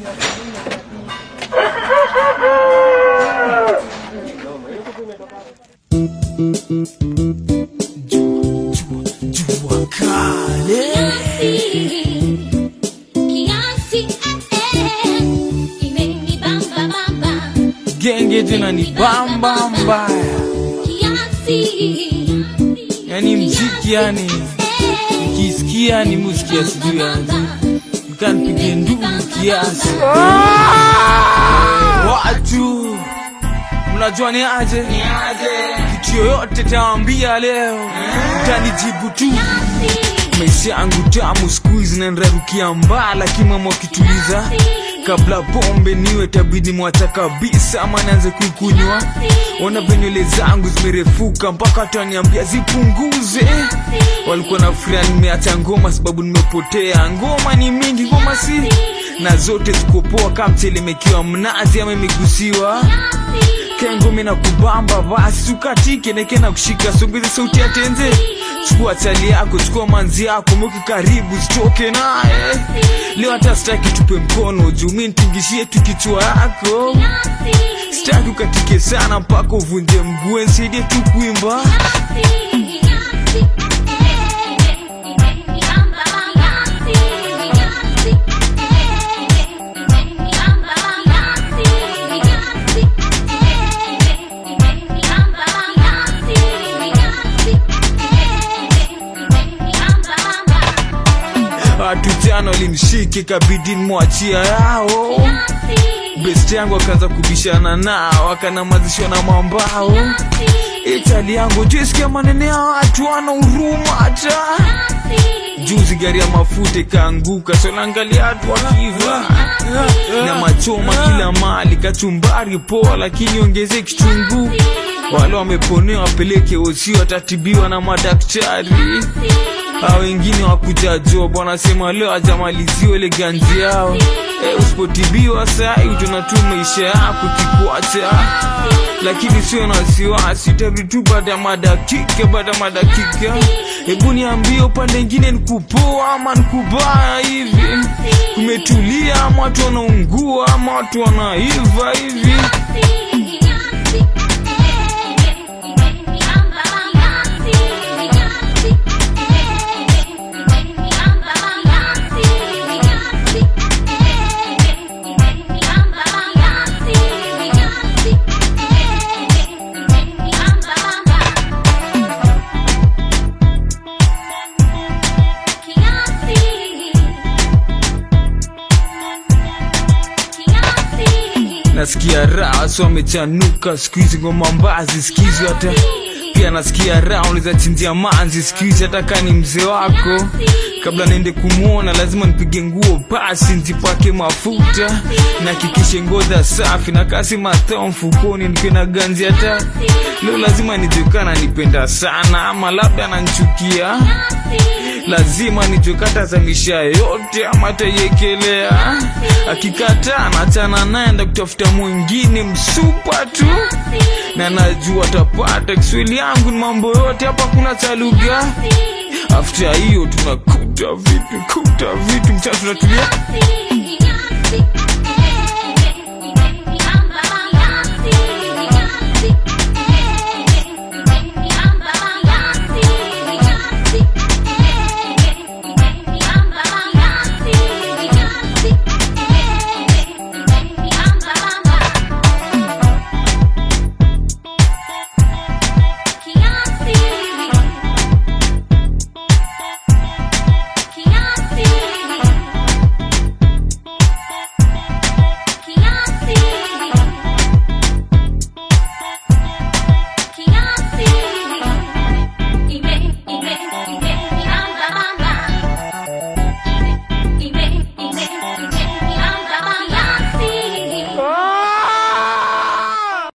Jua kale genge tena ni bamba mbaya, yani mziki yani nikisikia ni muziki ya sijui yani mkanipige ndugu kiasi. Watu mnajua ni aje, kitu yoyote tawambia leo, mtanijibu tu maisha yangu tamu siku hizi nanrarukia mbaa, lakini mama wakituliza kabla pombe niwe tabidi mwacha kabisa, ama nianze kuikunywa. Ona venywele zangu zimerefuka mpaka wataniambia zipunguze. Walikuwa na furaha nimeacha ngoma sababu nimepotea. Ngoma ni mingi, ngoma si na zote ziko poa, kama mchelemekiwa mnazi ama imegusiwa kengome na kubamba, basi ukatike neke na kushika, songeze sauti ya tenze chukua chali yako, chukua manzi yako, mweke karibu, sitoke naye leo. Hata sitaki tupe mkono juu mi nitingishie tu kichwa yako, sitaki ukatike sana mpaka uvunje mguu, nisaidie tu kuimba. Watu jana walimshike, kabidi nimwachia yao. Best yangu akaanza kubishana nao, akanamazishwa na mambao. Itali yangu jisikia manene ya watu wana huruma hata juzi gari ya mafuta ikaanguka, sonaangalia watu wakiva na machoma kila mali, kachumbari poa, lakini ongeze kitunguu. Wale wameponewa wapeleke osi, watatibiwa na madaktari. Hao wengine wakuja job wanasema leo hajamaliziwa ile ganzi yao. E, usipotibiwa sai utaona tu maisha yako kikwacha, lakini sio na wasiwasi, utarudi tu baada ya madakika, baada ya madakika. Hebu niambie upande ingine nikupoa ama nikubaya hivi? Kumetulia ama watu wanaungua ama watu wanaiva hivi? nasikia raha so amechanuka siku hizi ngoma mbazi sikizi hata pia nasikia raha unaweza chinjia manzi siku hizi hata kaa ni mzee wako kabla niende kumwona lazima nipige nguo pasi nzipake mafuta nahakikishe ngoza safi na kasi matao mfukoni nikiwe na ganzi hata leo lazima nijekana nipenda sana ama labda ananchukia lazima nijokata za misha yote ama taiekelea akikataa nachana naye enda kutafuta mwingine msupa tu na najua tapata kiswahili yangu ni mambo yote hapa kuna cha lugha afta hiyo tunakuta vitu kuta vitu mcha tunatulia